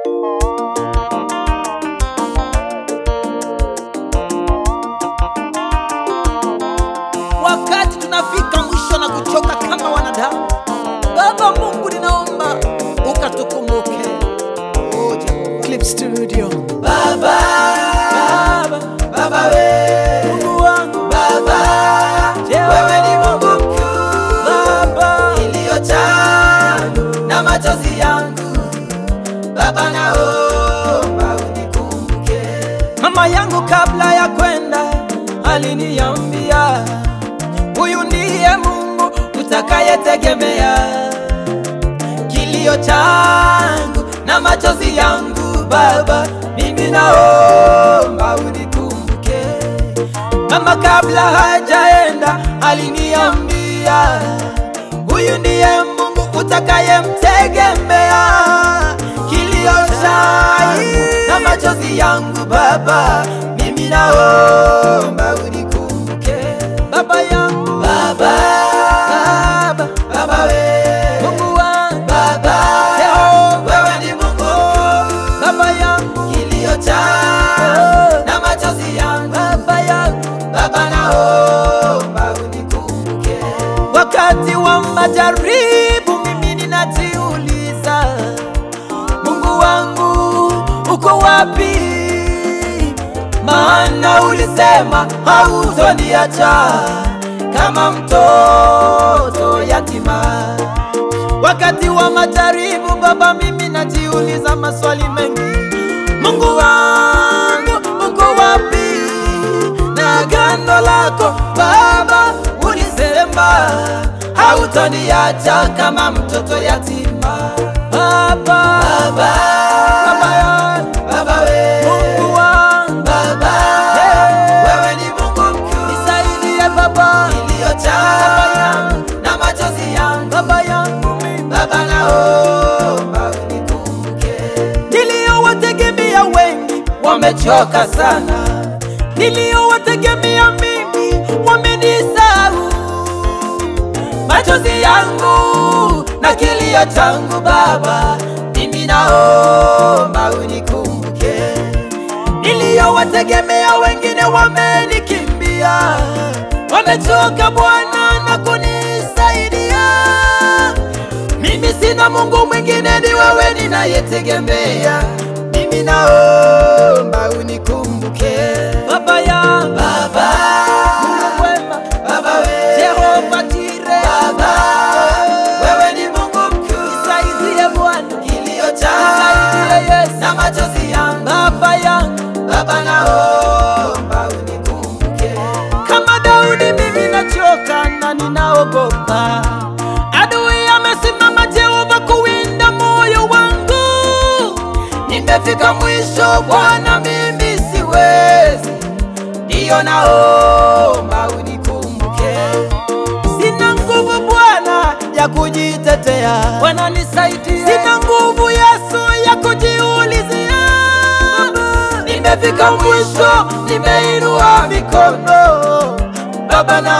wakati tunafika mwisho na kuchoka kama wanadamu. Baba Mungu, ninaomba ukatukumbuke. Oh, Jehova. Clip Studio. Baba, Baba, Baba we Mungu wangu Baba, wewe ni Mungu mkuu Baba, iliyojaa na machozi yangu Baba, naomba unikumbuke. Mama yangu kabla ya kwenda aliniambia, huyu ndiye Mungu utakayetegemea. Kilio changu na machozi yangu Baba, mimi naomba unikumbuke. Mama kabla hajaenda aliniambia, huyu ndiye Mungu utakayemtegemea. Kilio changu na machozi yangu Baba, mimi naomba unikumbuke. Baba yangu Baba, Baba, Baba we Mungu wangu Baba, Yehova wewe ni Mungu Baba yangu, kilio changu na machozi yangu Baba yangu, Baba naomba unikumbuke. Wakati wa majaribu mimi ninajiuliza, Mungu wangu uko wapi? Maana ulisema hautoniacha kama mtoto yatima. Wakati wa majaribu Baba, mimi najiuliza maswali mengi. Mungu wangu uko wapi? Na agano lako Baba, ulisema hautoniacha kama mtoto yatima. Baba, Baba, Baba yangu, Baba we, Mungu wangu, Baba, wewe ni Mungu mkuu, nisaidie Baba, iliyojaa na machozi yangu, Baba yangu mimi, Baba naomba unikumbuke. Niliyowategemea wengi wamechoka sana, niliyowategemea mimi wamenisahau machozi yangu na kilio changu Baba, mimi naomba unikumbuke. Niliyowategemea wengine wamenikimbia, wamechoka Bwana na kunisaidia. Mimi sina Mungu mwingine, ni wewe ninayetegemea. Mimi naomba unikumbuke Baba yangu, Baba Mungu mwema, Baba we Jehova Jire, Baba wewe ni Mungu mkuu, nisaidie Bwana, kilio changu nisaidie Yesu na machozi yangu Baba yangu, Baba naomba unikumbuke. Kama Daudi mimi nachoka na ninaogopa, adui amesimama Jehova kuwinda moyo wangu nimefika mwisho Bwana, mimi siwezi, ndiyo naomba unikumbuke. Sina nguvu Bwana ya kujitetea, Bwana nisaidie. Sina nguvu Yesu ya kujiulizia, nimefika mwisho, nimeinua mikono Baba na